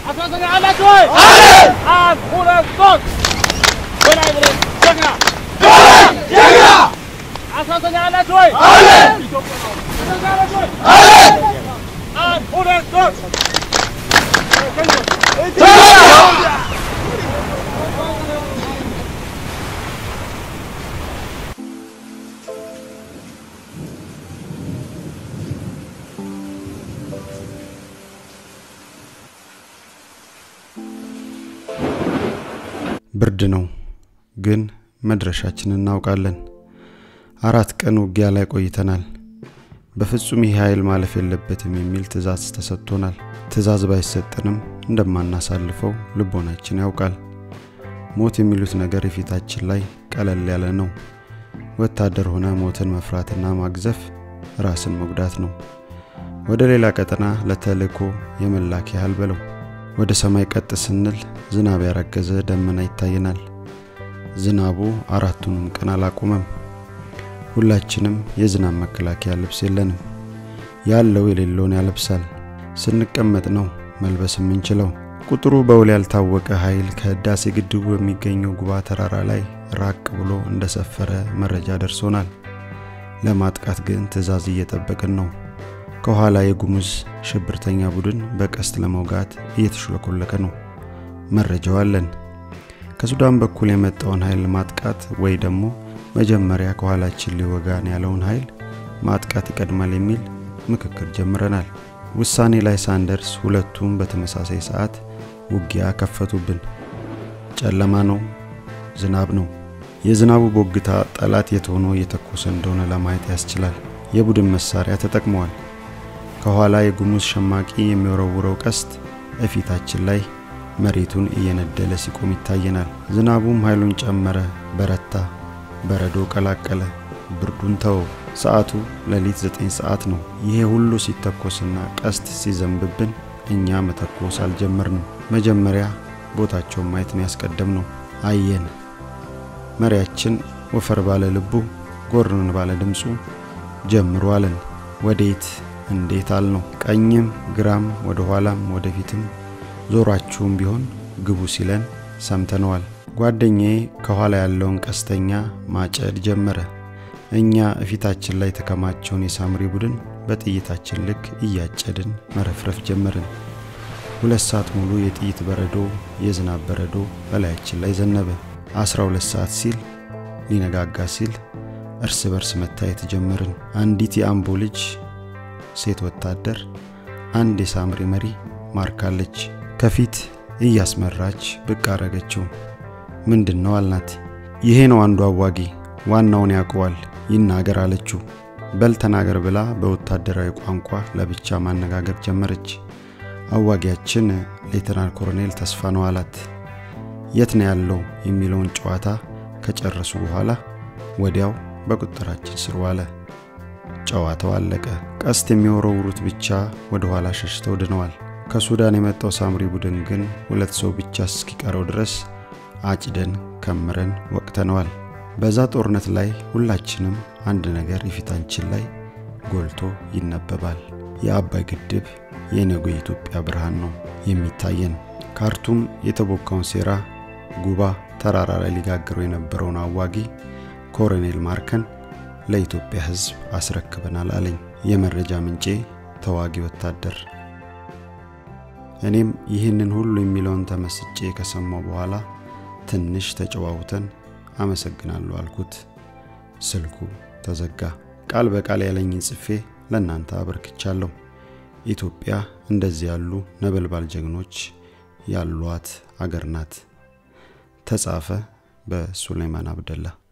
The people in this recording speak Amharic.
አስራተኛ አላችሁ ወይ? አንድ ሁለት ሶስት በላይ ብለን ጀግና አስራተኛ አላችሁ ወይ? ኢትዮጵያ ነው። አስራተኛ አላችሁ ወይ? አንድ ሁለት ሶስት ብርድ ነው፣ ግን መድረሻችንን እናውቃለን። አራት ቀን ውጊያ ላይ ቆይተናል። በፍጹም ይህ ኃይል ማለፍ የለበትም የሚል ትዕዛዝ ተሰጥቶናል። ትዕዛዝ ባይሰጠንም እንደማናሳልፈው ልቦናችን ያውቃል። ሞት የሚሉት ነገር የፊታችን ላይ ቀለል ያለ ነው። ወታደር ሆነ ሞትን መፍራትና ማግዘፍ ራስን መጉዳት ነው። ወደ ሌላ ቀጠና ለተልእኮ የመላክ ያህል በለው። ወደ ሰማይ ቀጥ ስንል ዝናብ ያረገዘ ደመና ይታየናል። ዝናቡ አራቱንም ቀን አላቆመም። ሁላችንም የዝናብ መከላከያ ልብስ የለንም። ያለው የሌለውን ያለብሳል። ስንቀመጥ ነው መልበስ የምንችለው። ቁጥሩ በውል ያልታወቀ ኃይል ከህዳሴ ግድቡ በሚገኘው ጉባ ተራራ ላይ ራቅ ብሎ እንደሰፈረ መረጃ ደርሶናል። ለማጥቃት ግን ትዕዛዝ እየጠበቅን ነው። ከኋላ የጉሙዝ ሽብርተኛ ቡድን በቀስት ለመውጋት እየተሽለኮለከ ነው። መረጃው አለን። ከሱዳን በኩል የመጣውን ኃይል ማጥቃት ወይ ደግሞ መጀመሪያ ከኋላችን ሊወጋን ያለውን ኃይል ማጥቃት ይቀድማል የሚል ምክክር ጀምረናል። ውሳኔ ላይ ሳንደርስ ሁለቱም በተመሳሳይ ሰዓት ውጊያ ከፈቱብን። ጨለማ ነው፣ ዝናብ ነው። የዝናቡ ቦግታ ጠላት የት ሆኖ እየተኮሰ እንደሆነ ለማየት ያስችላል። የቡድን መሳሪያ ተጠቅመዋል። ከኋላ የጉሙዝ ሸማቂ የሚወረውረው ቀስት እፊታችን ላይ መሬቱን እየነደለ ሲቆም ይታየናል። ዝናቡም ኃይሉን ጨመረ፣ በረታ፣ በረዶ ቀላቀለ፣ ብርዱን ተወው። ሰዓቱ ሌሊት ዘጠኝ ሰዓት ነው። ይሄ ሁሉ ሲተኮስና ቀስት ሲዘንብብን እኛ መተኮስ አልጀመርንም። መጀመሪያ ቦታቸውን ማየት ነው ያስቀደም ነው። አየን። መሪያችን ወፈር ባለ ልቡ ጎርን ባለ ድምፁ ጀምሩ አለን። ወዴት እንዴት አልነው። ቀኝም ግራም ወደ ኋላም ወደፊትም ዞራችሁም ቢሆን ግቡ ሲለን ሰምተነዋል። ጓደኛዬ ከኋላ ያለውን ቀስተኛ ማጨድ ጀመረ። እኛ እፊታችን ላይ የተከማቸውን የሳምሪ ቡድን በጥይታችን ልክ እያጨድን መረፍረፍ ጀመርን። ሁለት ሰዓት ሙሉ የጥይት በረዶ፣ የዝናብ በረዶ በላያችን ላይ ዘነበ። አስራ ሁለት ሰዓት ሲል ሊነጋጋ ሲል እርስ በርስ መታየት ጀመርን። አንዲት የአምቦ ልጅ ሴት ወታደር አንድ የሳምሪ መሪ ማርካለች። ከፊት እያስመራች ብቅ አረገችው። ምንድን ነው አልናት። ይሄ ነው አንዱ አዋጊ፣ ዋናውን ያውቀዋል፣ ይናገር አለችው። በል ተናገር ብላ በወታደራዊ ቋንቋ ለብቻ ማነጋገር ጀመረች። አዋጊያችን ሌተናል ኮሎኔል ተስፋ ነው አላት። የት ነው ያለው የሚለውን ጨዋታ ከጨረሱ በኋላ ወዲያው በቁጥጥራችን ስር ዋለ። ጨዋታው አለቀ። ቀስት የሚወረውሩት ብቻ ወደ ኋላ ሸሽተው ድነዋል። ከሱዳን የመጣው ሳምሪ ቡድን ግን ሁለት ሰው ብቻ እስኪቀረው ድረስ አጭደን ከምረን ወቅተነዋል። በዛ ጦርነት ላይ ሁላችንም አንድ ነገር የፊታችን ላይ ጎልቶ ይነበባል። የአባይ ግድብ የነገ የኢትዮጵያ ብርሃን ነው የሚታየን። ካርቱም የተቦካውን ሴራ ጉባ ተራራ ላይ ሊጋግረው የነበረውን አዋጊ ኮሎኔል ማርከን ለኢትዮጵያ ሕዝብ አስረክበናል አለኝ የመረጃ ምንጬ ተዋጊ ወታደር። እኔም ይህንን ሁሉ የሚለውን ተመስጬ ከሰማው በኋላ ትንሽ ተጨዋውተን አመሰግናለሁ አልኩት። ስልኩ ተዘጋ። ቃል በቃል ያለኝን ጽፌ ለእናንተ አበርክቻለሁ። ኢትዮጵያ እንደዚህ ያሉ ነበልባል ጀግኖች ያሏት አገር ናት። ተጻፈ በሱሌማን አብደላ